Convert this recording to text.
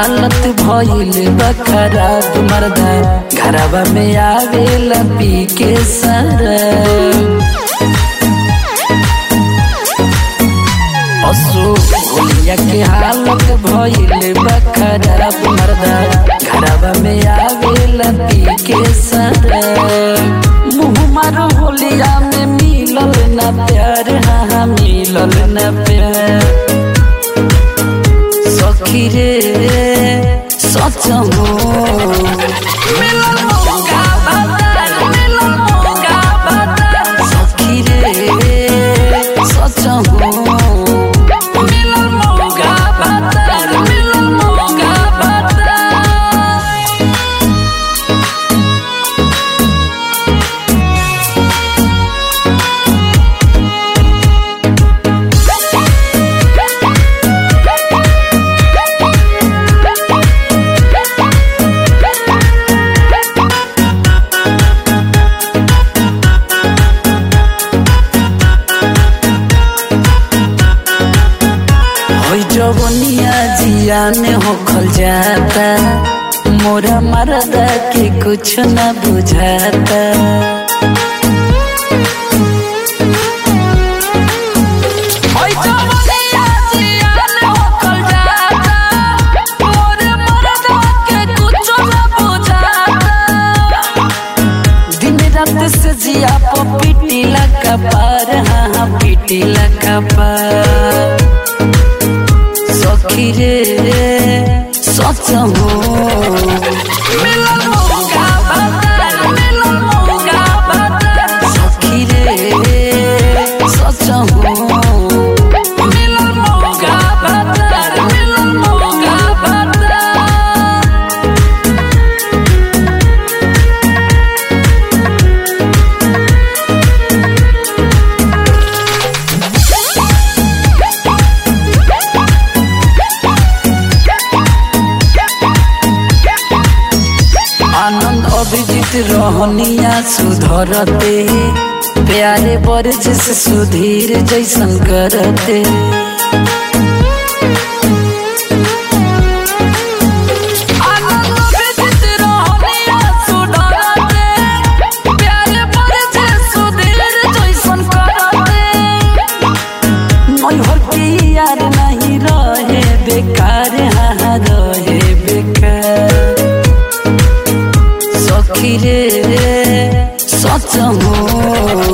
हालत भइल बा खराब मर्दा घरवा में आवेला पी के सरब असो होलिया के हालत भइल बा खराब मर्दा घरवा में आवेला पी के सरब मुँह मारो होलिया में मिलल ना प्यार हाँ हाँ मिलल ना प्यार सखी रे सच हो मिलल मौका बाजार, मिलल मौका बाजार। सखी रे सच हो मिलल मौका बाजार, मिलल मौका बाजार। होई जवनिया जियान होखल जाता मोरा मरदा के कुछ न बुझाता होई जवनिया जियान होखल जाता, मोरा मरदा के कुछ न बुझाता। दिन रात से जिया पो पीटी लगा पार हाँ हाँ पीटी लगा पार सखी रे सच हो मिलल मौका बाजार, मिलल मौका बाजार। सखी रे सच हो मिलल मौका बाजार, मिलल मौका बाजार। आनंद अभिजीत रहनिया सुधरते प्यारे बरज से सुधीर जैसन करते आनंद अभिजीत रहनिया सुधरते, प्यारे बरज से सुधीर जैसन करते। नैहर के यार नहीं रहे बेकार हाँ हाँ रहे बेकार सखी रे सच हो